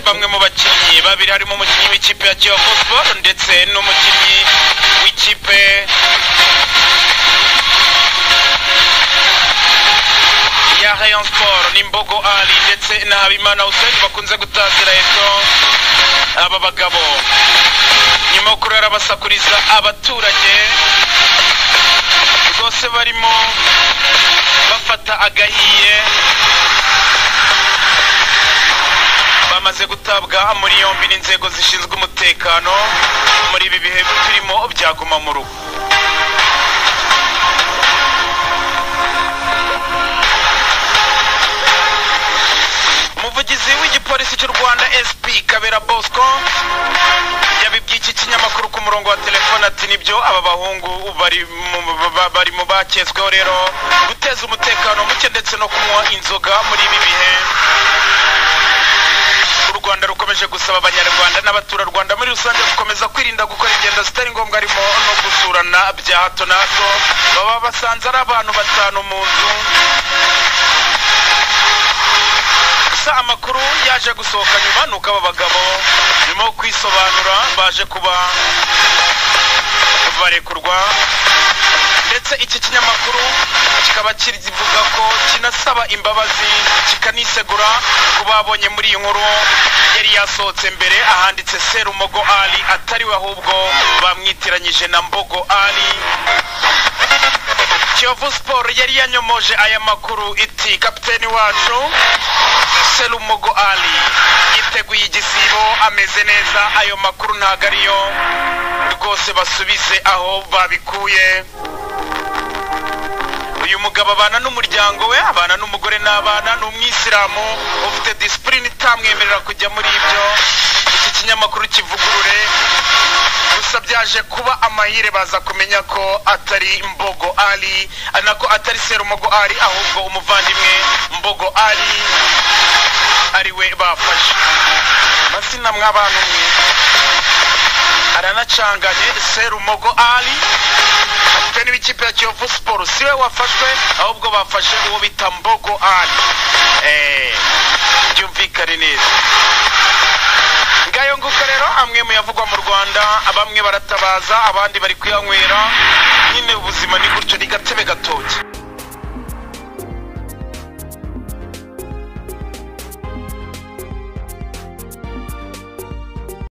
bamwe mu bakinnyi babiri harimo umukinnyi w'ikipe ya Kiyovu Sport ndetse n'umukinnyi w'ikipe ya Rayon Sport ni Mbogo Ali ndetse na Habimana Hussein bakunze gutazira eto aba bagabo nyuma yo kurara basakuriza abaturage rwose barimo bafata agahiye bamaze gutabwa muri yombi n'inzego zishinzwe umutekano muri ibi bihe turimo bya guma mu rugo umuvugizi w'igipolisi cy'u rwanda sp kabera bosco yabibwiye iki kinyamakuru ku murongo wa telefone ati nibyo aba bahungu bari mu- ba- ba- bari mu baketsweho rero guteza umutekano muke ndetse no kunywa inzoga muri ibi bihe u rwanda rukomeje gusaba abanyarwanda n'abaturarwanda muri rusange gukomeza kwirinda gukora ingendo zitari ngombwa harimo no gusurana bya hato na hato baba basanze ari abantu batanu mu nzu gusa amakuru yaje gusohoka nyuma ni uko aba bagabo nyuma yo kwisobanura baje kuba barekurwa ndetse iki kinyamakuru kikaba kivuga ko kinasaba imbabazi kikanisegura ku babonye muri iyi nkuru yari yasohotse mbere ahanditse serumogo ali atari we ahubwo bamwitiranyije na mbogo ali kiyovu siporo yari yanyomoje aya makuru iti kapiteni wacu serumogo ali yiteguye igisibo ameze neza ayo makuru ntago ariyo rwose basubize aho babikuye uyu mugabo abana n'umuryango we abana n'umugore n'abana ni umwisilamu ufite disipurine itamwemerera kujya muri ibyo iki kinyamakuru kivugurure gusa byaje kuba amahire baza kumenya ko atari mbogo ali nako atari serumogo ali ahubwo umuvandimwe mbogo ali ari we bafashe mazina mwabantu mwe aranacanganye serumogo ali kapiteni w'ikipe ya kiyovu siporo si we wafashwe ahubwo bafashe uwo bita mbogo ali Eh, byumvikane neza ngayo nguko rero amwe mu yavugwa mu rwanda bamwe baratabaza abandi bari kuyanywera nyine ubuzima ni gutyo ni gatebe gatoki